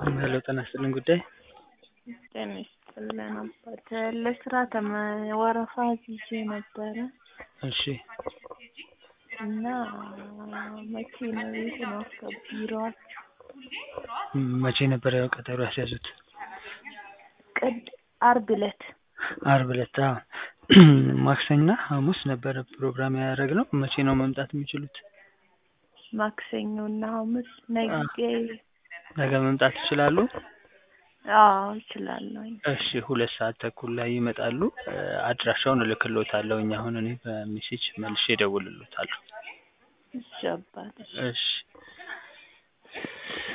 ሄሎ ጤና ይስጥልን ጉዳይ ጤና ይስጥልን አባት ለስራ ተመ ወረፋ ይዤ ነበረ እሺ እና መቼ ነው የት ነው ቢሮአችሁ? መቼ ነበረ ቀጠሮ ያስያዙት? ቅድ አርብ ዕለት አርብ ዕለት አዎ ማክሰኞና ሐሙስ ነበረ ፕሮግራም ያደረግነው መቼ ነው መምጣት የሚችሉት? ማክሰኞ እና ሐሙስ ነገ ነገ መምጣት ይችላሉ? አዎ እችላለሁኝ። እሺ ሁለት ሰዓት ተኩል ላይ ይመጣሉ። አድራሻውን እልክልዎታለሁ እኛ አሁን እኔ በሜሴጅ መልሼ እደውልልዎታለሁ። እሺ አባቴ እሺ